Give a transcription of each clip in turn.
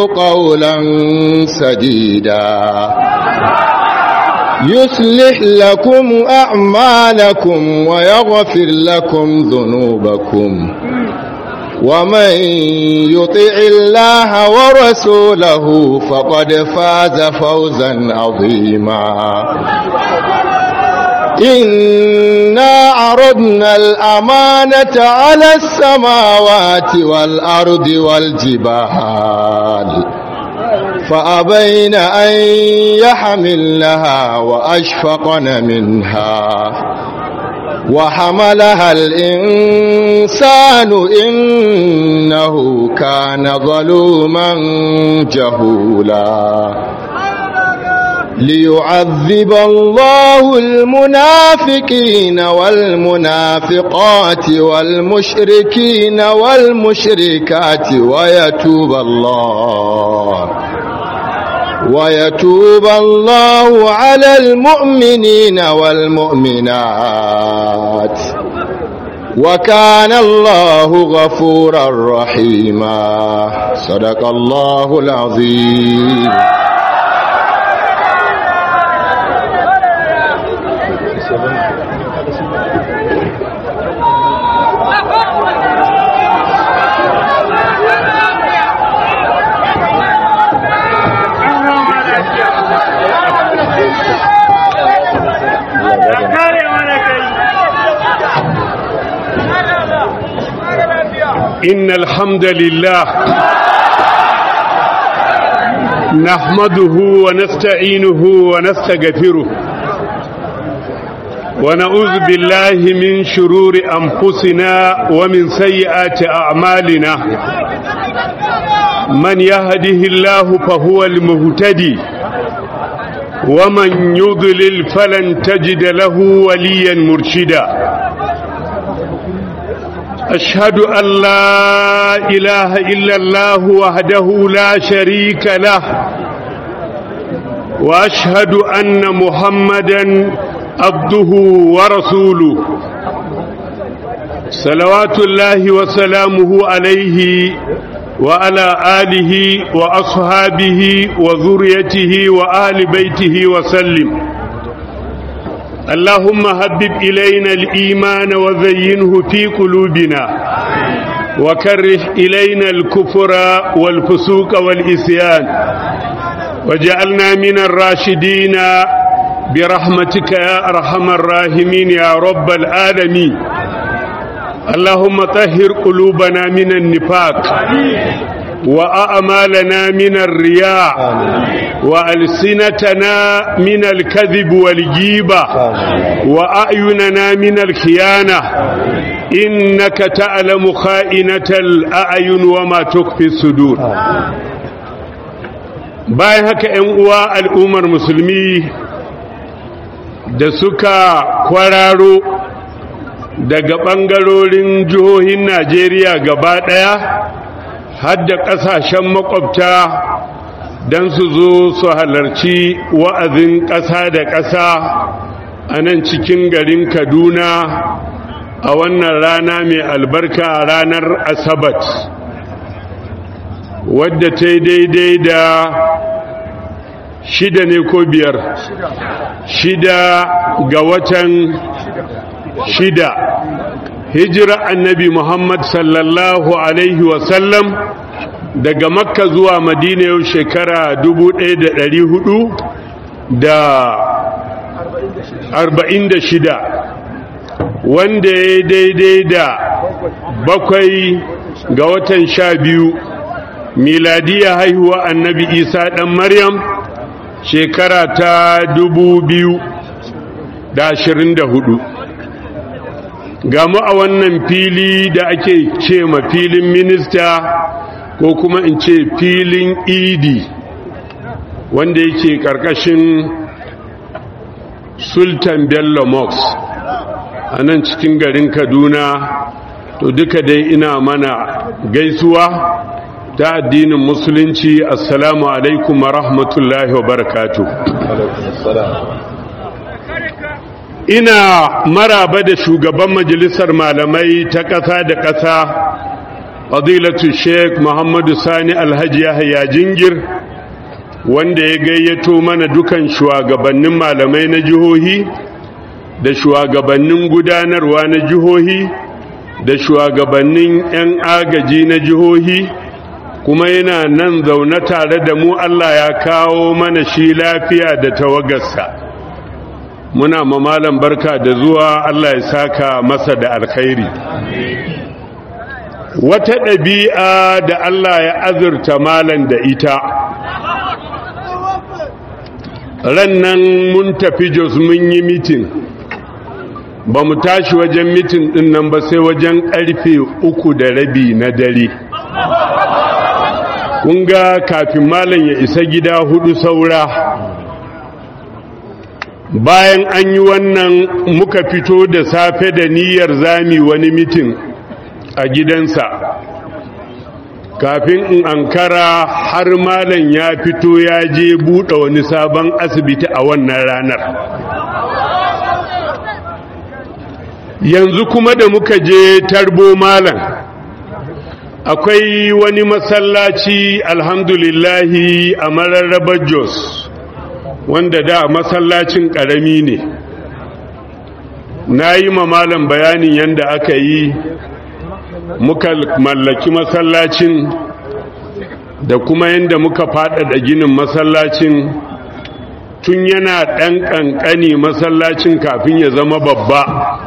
قولا سديدا يصلح لكم أعمالكم ويغفر لكم ذنوبكم ومن يطع الله ورسوله فقد فاز فوزا عظيما إنا عرضنا الأمانة على السماوات والأرض والجبال فأبين أن يحملنها وأشفقن منها وحملها الإنسان إنه كان ظلوما جهولا ليعذب الله المنافقين والمنافقات والمشركين والمشركات ويتوب الله ويتوب الله على المؤمنين والمؤمنات وكان الله غفورا رحيما صدق الله العظيم إن الحمد لله نحمده ونستعينه ونستغفره ونعوذ بالله من شرور أنفسنا ومن سيئات أعمالنا من يهده الله فهو المهتدي ومن يضلل فلن تجد له وليا مرشدا أشهد أن لا إله إلا الله وحده لا شريك له وأشهد أن محمدا عبده ورسوله صلوات الله وسلامه عليه وعلى آله وأصحابه وذريته وآل بيته وسلم اللهم هبب إلينا الإيمان وزينه في قلوبنا وكره إلينا الكفر والفسوق والإسيان وجعلنا من الراشدين برحمتك يا أرحم الراحمين يا رب العالمين اللهم طهر قلوبنا من النفاق وأعمالنا من الرياء وألسنتنا من الكذب والجيبة وأعيننا من الخيانة إنك تعلم خائنة الأعين وما تخفي الصدور bayan haka ‘yan uwa al'ummar musulmi da suka kwararo daga ɓangarorin jihohin najeriya gaba ɗaya har da ƙasashen makwabta don su zo su halarci wa'azin ƙasa da ƙasa a nan cikin garin kaduna a wannan rana mai albarka ranar asabat wadda ta yi daidai da shida ne ko biyar shida ga watan shida hijira annabi muhammad sallallahu alaihi wasallam daga makka zuwa madina yau shekara hudu da arba'in da shida wanda ya daidai da bakwai ga watan sha biyu miladiya haihuwa annabi isa ɗan maryam shekara ta dubu biyu da ashirin da hudu gamu a wannan fili da ake ce ma filin minista ko kuma in ce filin idi wanda yake karkashin sultan bello mox a nan cikin garin kaduna to duka dai ina mana gaisuwa ta addinin musulunci assalamu alaikum wa rahmatullahi wa barakatu ina maraba da shugaban majalisar malamai ta ƙasa da ƙasa fadilatu sheik muhammadu sani alhaji yahya jingir wanda ya gayyato mana dukan shugabannin malamai na jihohi da shugabannin gudanarwa na jihohi da shugabannin 'yan agaji na jihohi kuma yana nan zaune tare da mu Allah ya kawo mana shi lafiya da tawagarsa muna mamalan barka da zuwa Allah ya saka masa da alkhairi wata ɗabi'a da Allah ya azurta malan da ita ran nan mun tafi jos mun yi mitin ba mu tashi wajen mitin ɗin nan ba sai wajen ƙarfe uku da rabi na dare ga kafin malam ya isa gida hudu saura bayan an yi wannan muka fito da safe da niyyar zami wani mitin a gidansa kafin in ankara har malam ya fito ya je buɗe wani sabon asibiti a wannan ranar yanzu kuma da muka je tarbo malam akwai wani masallaci alhamdulillahi a mararrabar jos wanda da masallacin ƙarami ne na yi malam bayanin yadda aka yi muka mallaki masallacin da kuma yadda muka faɗaɗa ginin masallacin tun yana ɗan ƙanƙani masallacin kafin ya zama babba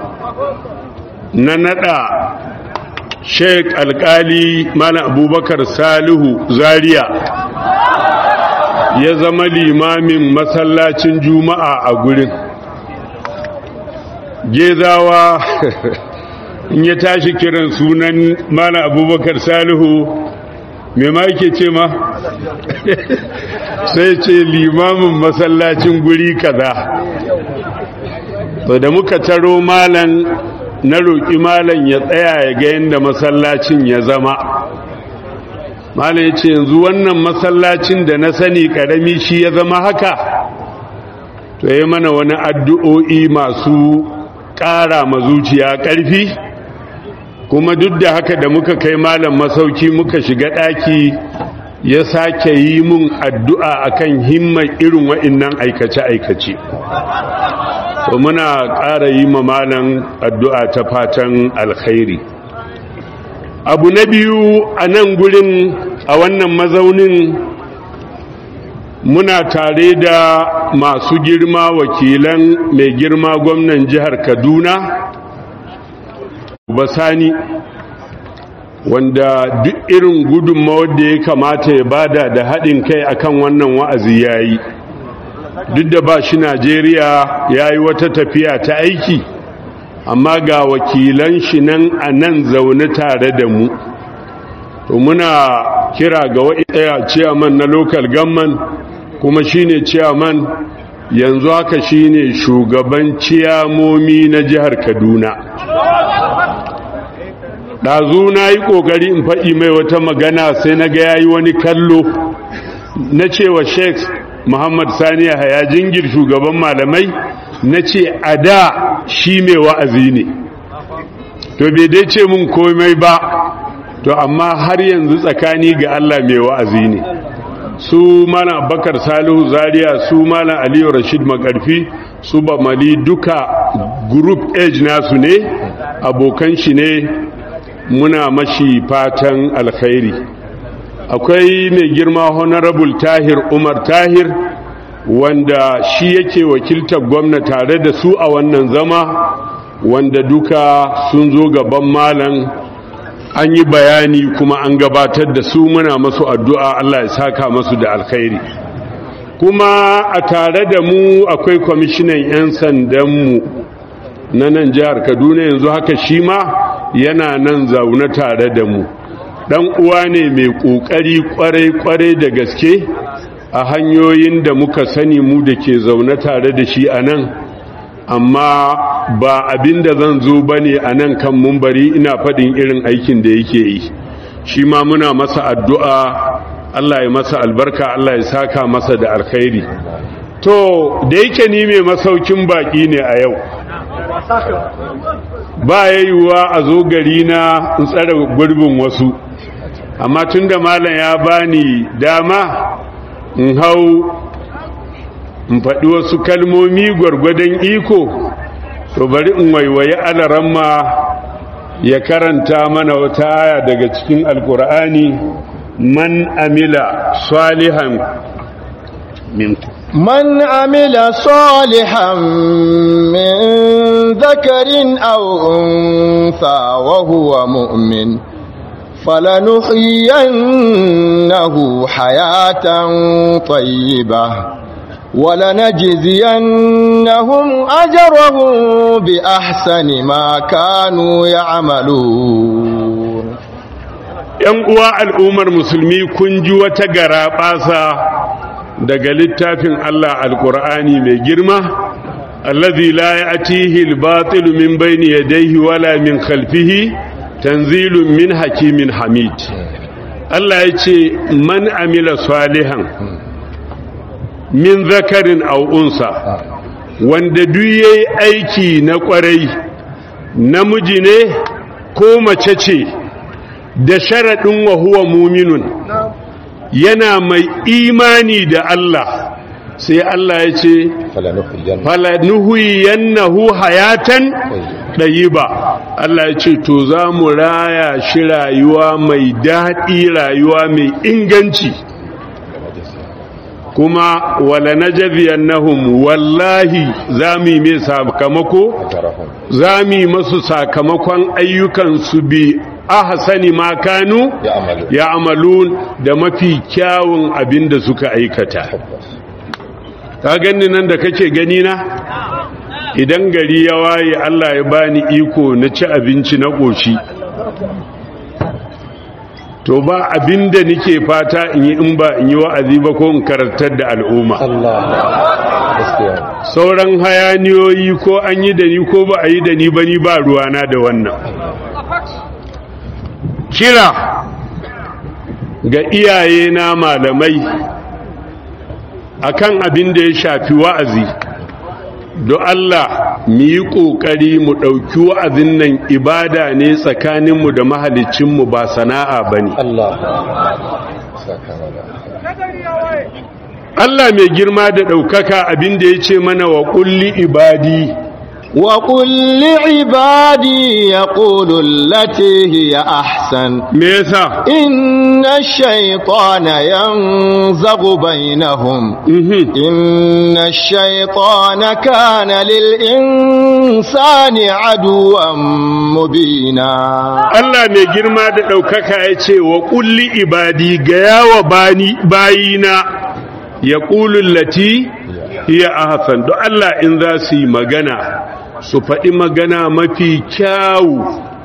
na naɗa sheik alkali mana abubakar salihu zaria ya zama limamin masallacin juma'a a gurin gezawa in ya tashi kiran sunan mana abubakar salihu mai ma yake ce ma sai ce limamin masallacin guri kaza to da muka taro malan na roƙi malan ya tsaya ya ga yadda masallacin ya zama malan ya ce yanzu wannan masallacin da na sani ƙarami shi ya zama haka to ya mana wani addu'o'i masu ƙara mazuciya ƙarfi kuma duk da haka da muka kai malam masauki muka shiga ɗaki ya sake yi mun addu'a akan himman irin wa'innan aikace-aikace to muna ƙara yi malam addu'a ta fatan alkhairi abu na biyu a nan gurin a wannan mazaunin muna tare da masu girma wakilan mai girma gwamnan jihar kaduna basani wanda duk irin gudunmawar da ya kamata ya bada da haɗin kai akan wannan wa'azi ya yi duk da ba shi najeriya ya yi wata tafiya ta aiki amma ga wakilan shi nan a nan zaune tare da mu to muna kira ga waɗaya ciyaman na local government kuma shine ciyaman yanzu haka shine shugaban ciyamomi na jihar kaduna ɗazu na yi ƙoƙari in faɗi mai wata magana sai na ga yayi wani kallo na cewa sheikh muhammad sani haya jingir shugaban malamai na ce a da shi mai wa'azi ne to bai dai ce mun komai ba to amma har yanzu tsakani ga allah mai wa'azi ne su malam abubakar salihu zaria su malam aliyu rashid makarfi su ba mali duka group age nasu ne abokan shi ne muna mashi fatan alkhairi akwai mai girma honorable tahir umar tahir wanda shi yake wakiltar gwamna tare da su a wannan zama wanda duka sun zo gaban malam an yi bayani kuma an gabatar da su muna masu addu'a Allah ya saka masu da alkhairi kuma a tare da mu akwai kwamishinan 'yan sandanmu na nan jihar kaduna yanzu haka shi ma yana nan zaune tare da mu dan uwa ne mai kokari kwarai-kwarai da gaske a hanyoyin da muka sani mu da ke zaune tare da shi a nan amma ba abin da zan zo ba ne a nan kan mumbari ina faɗin irin aikin da yake yi shi ma muna masa addu'a Allah ya masa albarka Allah ya saka masa da alkhairi to da yake ni mai masaukin baƙi ne a yau ba ya yiwuwa a zo gari na in tsara gurbin wasu amma tun da malam ya bani dama in hau in faɗi wasu kalmomi gwargwadon iko to bari in waiwayi alaramma ya karanta mana wata aya daga cikin alkur'ani man amila salihan minku من عمل صالحا من ذكر أو أنثى وهو مؤمن فلنحيينه حياة طيبة ولنجزينهم أجرهم بأحسن ما كانوا يعملون ‘Yan uwa al'ummar musulmi kun ji wata gara ɓasa daga littafin Allah alƙur'ani mai girma, allazi la ya atihi albatilu min bayni yadayhi wala min khalfihi tanzilun min hakimin hamid. Allah ya ce, Man amila salihan min zakarin au'unsa, wanda duk yayi aiki na ƙwarai, namiji ne ko mace ce, da sharaɗin wa huwa muminun. yana mai imani da Allah sai Allah ya ce falanuhiyannahu hayatan ɗayiba Allah ya ce to za mu raya shi rayuwa mai daɗi rayuwa mai inganci kuma wala najziyannahum wallahi za mu yi mai sakamako za mu yi masu sakamakon ayyukansu bi ahsani ma kanu ya amalun da mafi kyawun abin da suka aikata ka gani nan da kake gani na idan gari ya waye Allah ya bani iko na ci abinci na ƙoshi to ba abin da nike fata in yi in ba in yi wa'azi ba ko in karantar da al'umma sauran hayaniyoyi ko an yi da ni ko ba a yi da ni ba ni ba ruwana da wannan kira ga iyaye na malamai akan abin da ya shafi wa'azi do Allah mu yi ƙoƙari mu ɗauki wa'azin nan ibada ne tsakaninmu da mahalicinmu ba sana'a ba ne Allah mai girma da ɗaukaka abin da ya ce mana wa ƙulli ibadi وقل لعبادي يقولوا التي هي أحسن me yasa إن الشيطان ينزغ بينهم Mhm. إن الشيطان كان للإنسان عدوا مبينا Allah mai girma da ɗaukaka ya ce wa ƙulli ibadi ga yawa bani bayina ya ƙulun lati iya ahsan don Allah in za su yi magana su faɗi magana mafi kyawu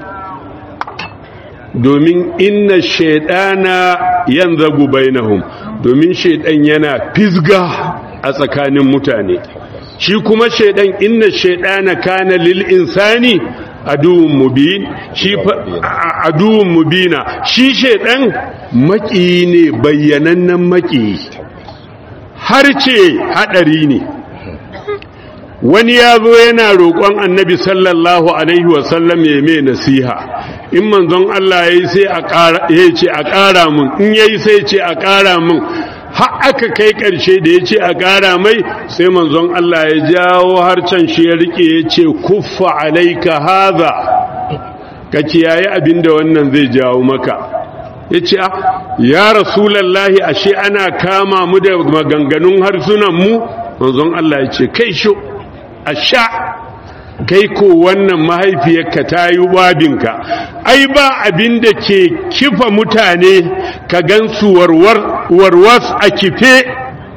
domin inna shaidana yan zagu bainahum domin shaidan yana fisga a tsakanin mutane shi kuma shaidan inna shaidana kana lil insani aduwwun mubin shi fa- a- aduwwun mubina shi shaidan maki ne bayyanannen maki har ce hadari ne wani ya zo yana roƙon annabi sallallahu alaihi wasallam ya mai nasiha in manzon Allah ya yi sai a ƙara ya ce a ƙara mun in ya yi sai ce a ƙara mun har aka kai ƙarshe da ya ce a ƙara mai sai manzon Allah ya jawo harcen shi ya rike ya ce kuffa alaika haza ka kiyaye abin da wannan zai jawo maka ya ce ya rasulallahi ashe ana kama mu da maganganun harsunanmu manzon Allah ya ce kai sho a sha kai ko wannan mahaifiyarka ta yi wabinka ai ba abin da ke kifa mutane ka gansu warwar warwas a kife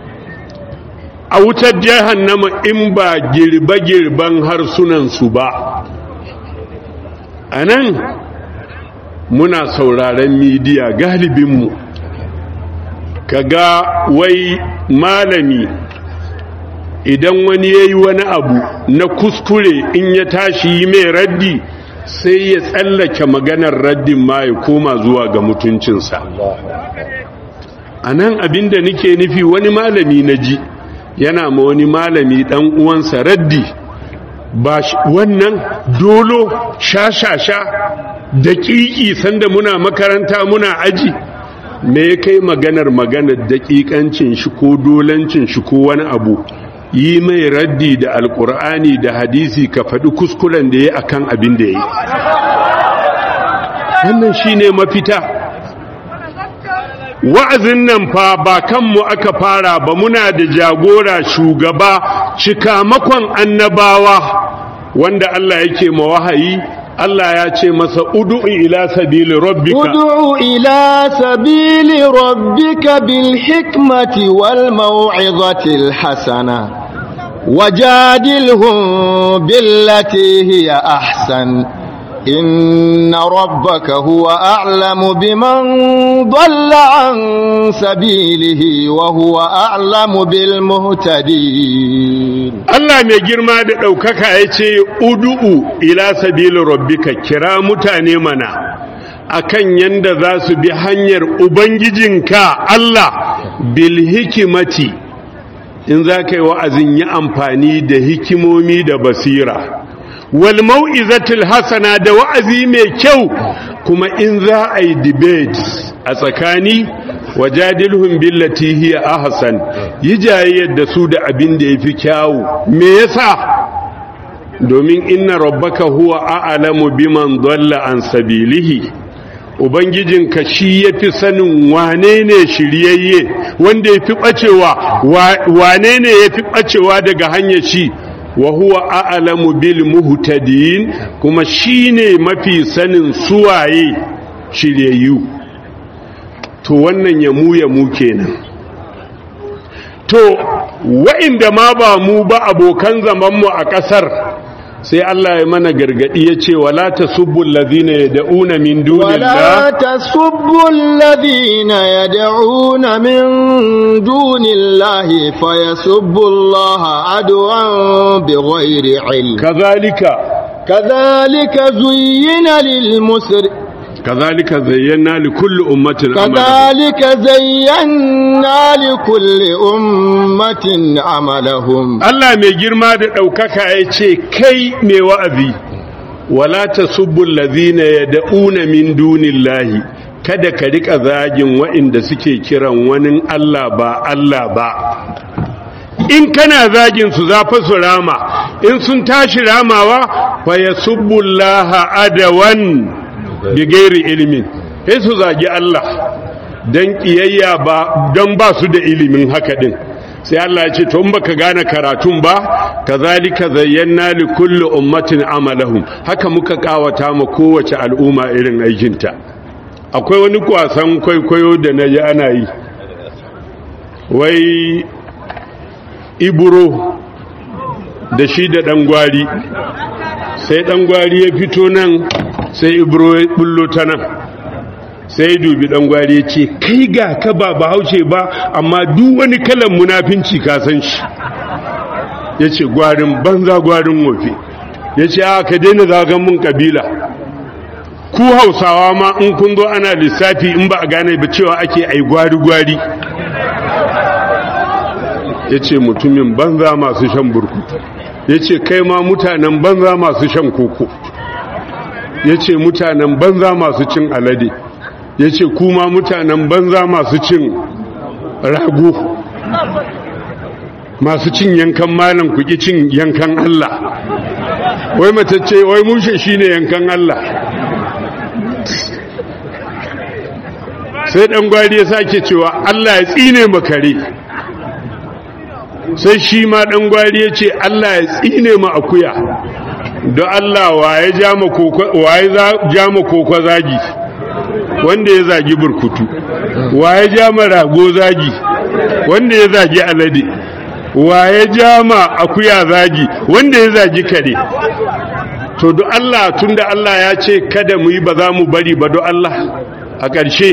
a wutar jahannama in ba girbe-girben harsunansu ba a nan muna sauraren midiya galibinmu kaga wai malami idan wani ya yi wani abu na kuskure in ya tashi yi mai raddi sai ya tsallake maganar raddin ma ya koma zuwa ga mutuncinsa a nan abinda nike nufi wani malami na ji yana ma wani malami dan uwansa raddi ba shi- wannan dolo sha-sha-sha da ƙiƙi sanda muna makaranta muna aji me ya kai maganar maganar daƙiƙancin shi ko dolancin shi ko wani abu yi mai raddi da alƙur'ani da hadisi ka faɗi kuskuren da ya akan abin da ya yi wannan shi ne mafita wa'azin nan fa ba kanmu aka fara ba muna da jagora shugaba cikamakon annabawa wanda Allah yake ma wahayi Allah ya ce masa udu'u ila sabili rabbika ادع إلى سبيل ربك بالحكمة والموعظة الحسنة وجادلهم بالتي هي أحسن إن ربك هو أعلم بمن ضل عن سبيله وهو أعلم بالمهتدين Allah mai girma da ɗaukaka ya ce udu'u ila sabili rabbika kira mutane mana akan yanda za su bi hanyar ubangijinka Allah bil hikimati in za ka yi wa'azin yi amfani da hikimomi da basira wal mau'izatul hasana da wa'azi mai kyau kuma in za a yi debate a tsakani wajadilhum billati hiya ahsan yi jayayyar da su da abin da yafi kyawu me yasa domin inna rabbaka huwa a'lamu biman dalla an sabilihi ubangijinka shi yafi sanin wane ne shiryayye wanda yafi bacewa wane ne yafi bacewa daga hanyar shi wa huwa a'lamu bil muhtadin kuma shine mafi sanin suwaye shiryayyu to wannan ya mu ya mu kenan to wa'inda ma ba mu ba abokan zamanmu a ƙasar sai Allah ya mana gargadi ya ce wala tasubbu allazina yad'una min ولا dunillah تسبوا الذين يدعون من دون الله فيسبوا الله عدوا بغير علم kazalika كذلك زين للمسر kazalika zayyana li kulli ummatin amalan كذلك زينا لكل أمة عملهم Allah mai girma da ɗaukaka ya ce kai mai wa'azi wala tasubbu allazina yad'una min dunillahi kada ka rika zagin wa'inda suke kiran wani Allah ba Allah ba in kana zagin su za fa su rama in sun tashi ramawa fa yasubbullaha adawan bi gairi ilimin sai su zagi Allah dan kiyayya ba don ba su da ilimin haka din sai Allah ya ce to in baka gane karatun ba kazalika zayyana li kulli ummatin amalahum haka muka kawata ma kowace al'umma irin aikinta akwai wani kwasan kwaikwayo da na ji ana yi wai iburo da shi da ɗan gwari sai ɗan gwari ya fito nan sai ibro ya bullo ta nan sai dubi ɗan gwari ya ce kai ga ka ba bahaushe ba amma duk wani kalan munafinci ka san shi ya ce gwarin banza gwarin wofe ya ce a ka daina zagan mun kabila ku hausawa ma in kun zo ana lissafi in ba a gane ba cewa ake ai gwari-gwari ya ce mutumin banza masu shan burkutu ya ce kai ma mutanen banza masu shan koko ya ce mutanen banza masu cin alade ya ce kuma mutanen banza masu cin rago masu cin yankan malam kuki cin yankan Allah wai matacce wai mushe shine yankan Allah sai dan gwari ya sake cewa Allah ya tsine makare sai shi ma dan gwari ya ce Allah ya tsine ma akuya don Allah waye ja ma koko zagi wanda ya zagi burkutu waye ja ma rago zagi wanda ya zagi alade waye ja ma akuya zagi wanda ya zagi kare to do Allah tunda Allah ya ce kada mu yi ba za mu bari ba do Allah a ƙarshe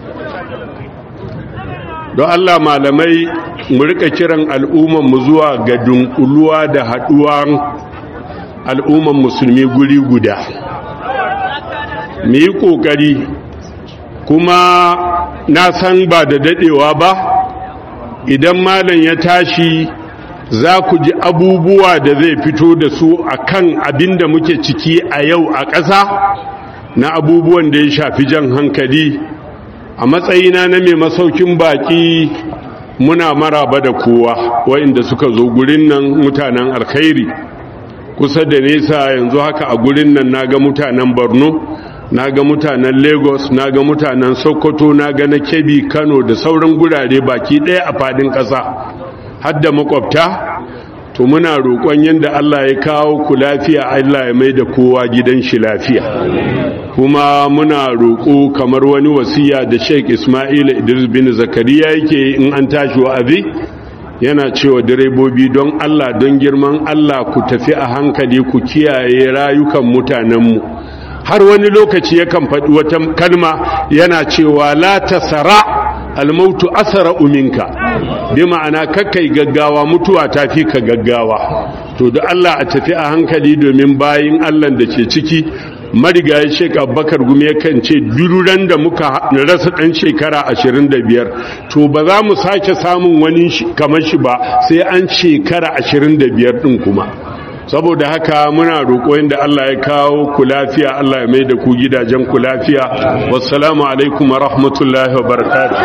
don Allah malamai mu rika kiran al'umman mu zuwa ga dunkuluwa da haɗuwan al'umman musulmi guri guda mu yi ƙoƙari kuma na san ba da daɗewa ba idan malam ya tashi za ku ji abubuwa da zai fito da su a kan abin da muke ciki a yau a ƙasa na abubuwan da ya shafi jan hankali a matsayina na mai masaukin baki muna maraba da kowa waɗanda suka zo gurin nan mutanen alkhairi kusa da nesa yanzu haka a gurin nan naga mutanen borno naga mutanen lagos naga mutanen sokoto naga na kebbi kano da sauran gurare baki ɗaya a fadin ƙasa har da makwabta to muna roƙon yadda Allah ya kawo ku lafiya Allah ya mai da kowa gidan shi lafiya kuma muna roƙo kamar wani wasiya da Sheikh Ismail Idris bin Zakariya yake in an tashi wa'azi yana cewa direbobi don Allah don girman Allah ku tafi a hankali ku kiyaye rayukan mutanenmu har wani lokaci yakan faɗi wata kalma yana cewa la tasara almautu asara uminka bi ma'ana kakkai gaggawa mutuwa ta fi ka gaggawa to da Allah a tafi a hankali domin bayin Allah da ke ciki marigayi shek abubakar gumi yakan ce dururan da muka rasa ɗan shekara 25 to ba za mu sake samun wani kamar shi ba sai an shekara 25 ɗin kuma saboda haka muna roƙo inda Allah ya kawo ku lafiya Allah ya mai da ku gidajen ku lafiya wassalamu alaikum wa rahmatullahi wa barakatuh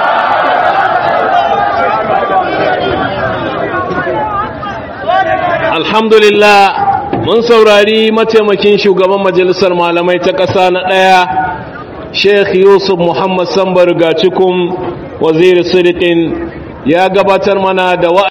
alhamdulillah mun saurari mataimakin shugaban majalisar malamai ta ƙasa na ɗaya sheikh yusuf muhammad sambar ga cikin waziri sirikin ya gabatar mana da